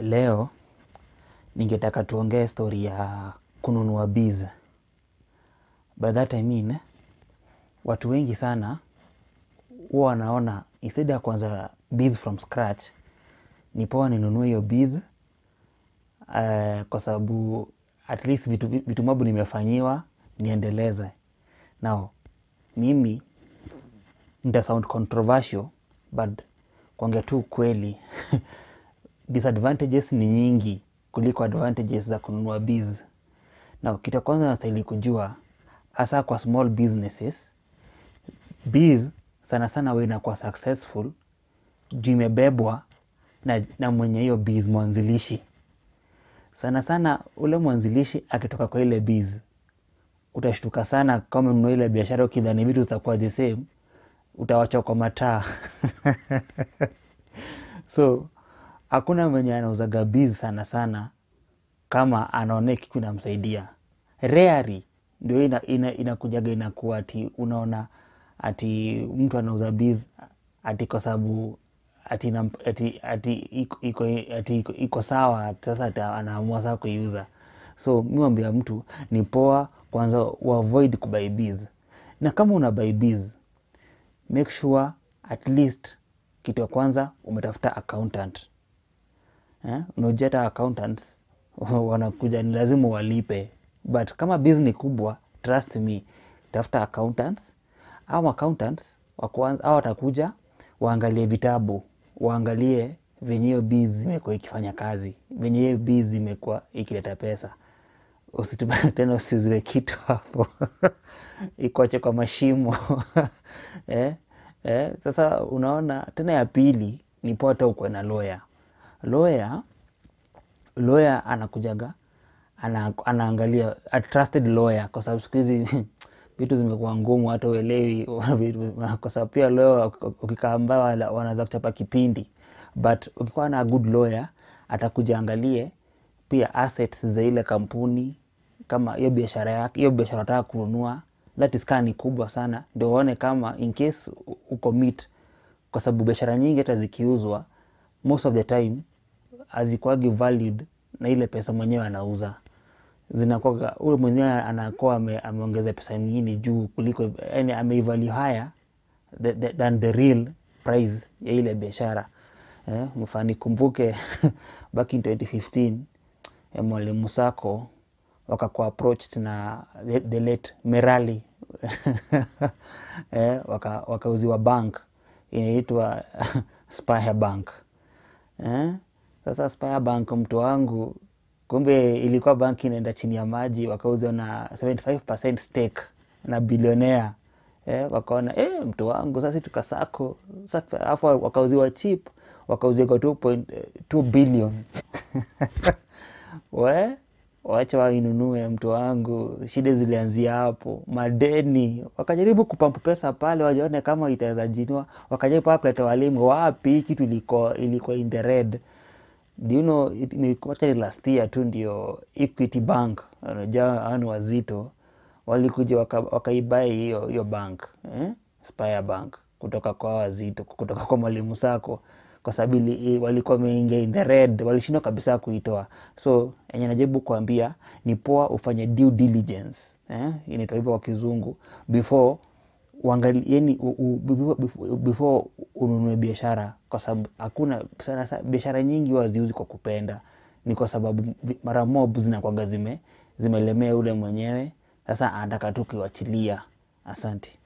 Leo ningetaka tuongee story ya kununua biz. By that I mean, watu wengi sana huwa wanaona instead ya kuanza biz from scratch, ni poa ninunue hiyo biz uh, kwa sababu at least vitu, vitu mob nimefanyiwa niendeleze. Now, mimi nita sound controversial but kuongea tu ukweli disadvantages ni nyingi kuliko advantages za kununua biz. Now, kitu ya kwanza nastahili kujua hasa kwa small businesses, biz sana sana huwa inakuwa successful juu imebebwa na, na mwenye hiyo biz mwanzilishi. Sana sana ule mwanzilishi akitoka kwa ile biz, utashtuka sana kama umenunua ile biashara ukidhani vitu zitakuwa the same, utawachwa kwa mataa so hakuna mwenye anauzaga biz sana sana kama anaona kitu inamsaidia. Rarely ndio ina, ina, inakujaga inakuwa ati unaona ati mtu anauza biz ati kwa sababu ati, ina- ati, ati, iko, iko, ati iko, iko sawa sasa ati anaamua saa kuiuza. So mi wambia mtu ni poa kwanza uavoid kubuy biz, na kama una buy biz make sure at least kitu ya kwanza umetafuta accountant eh? Unajua hata accountants wanakuja ni lazima walipe, but kama biz ni kubwa, trust me, tafuta accountants au accountants wa kwanza au watakuja waangalie vitabu, waangalie venye hiyo biz imekuwa ikifanya kazi, venye hiyo biz imekuwa ikileta pesa. Usitupe tena, usiziwe kitu hapo ikuache kwa mashimo eh? Eh? Sasa unaona tena, ya pili ni poa hata ukuwe na lawyer. Lawyer lawyer anakujaga ana, anaangalia a trusted lawyer, kwa sababu siku hizi vitu zimekuwa ngumu, hata uelewi kwa sababu pia lawyer ukikaa ambao wanaweza kuchapa kipindi, but ukikuwa na good lawyer atakuja angalie pia assets za ile kampuni, kama hiyo biashara yake, hiyo biashara unataka kununua, that is kaa ni kubwa sana, ndio uone kama in case uko meet, kwa sababu biashara nyingi hata zikiuzwa most of the time hazikuwagi valued na ile pesa mwenyewe anauza zinakuwa huyo mwenyewe anakuwa ame, ameongeza pesa nyingine juu kuliko yani ameivalue higher the, the, than the real price ya ile biashara eh, mfani kumbuke back in 2015 eh, mwalimu Sako wakakuwa approached na the, the late Merali eh, waka, wakauziwa bank inaitwa Spire Bank eh? Sasa Spire Bank mtu wangu, kumbe ilikuwa banki inaenda chini ya maji, wakauzwa na 75% stake na bilionea eh, wakaona eh, mtu wangu sasa tukasako sasa, afu wakauziwa cheap, wakauziwa kwa 2.2 billion we wacha wainunue mtu wangu. Shida zilianzia hapo, madeni. Wakajaribu kupampu pesa pale, wajione kama itaweza jinua, wakajaribu paa kuleta walimu wapi, kitu ilikuwa ilikuwa in the red. Do you know, it- ni actually last year tu ndio Equity Bank, unajua hao ni wazito, walikuja waka- wakaibai hiyo hiyo bank eh? Spire Bank kutoka kwa hao wazito, kutoka kwa mwalimu Sako kwa sababu ili- walikuwa wameingia in the red, walishindwa kabisa kuitoa. So enye najaribu kuambia ni poa ufanye due diligence eh? inaitwa hivyo kwa kizungu before uangali, yani, u, u, before, before- before ununue biashara, kwa sababu hakuna sana sana biashara nyingi huwa haziuzi kwa kupenda, ni kwa sababu vi- mara mob zinakuwaga zime zimelemea ule mwenyewe, sasa anataka tu kuiwachilia. Asante.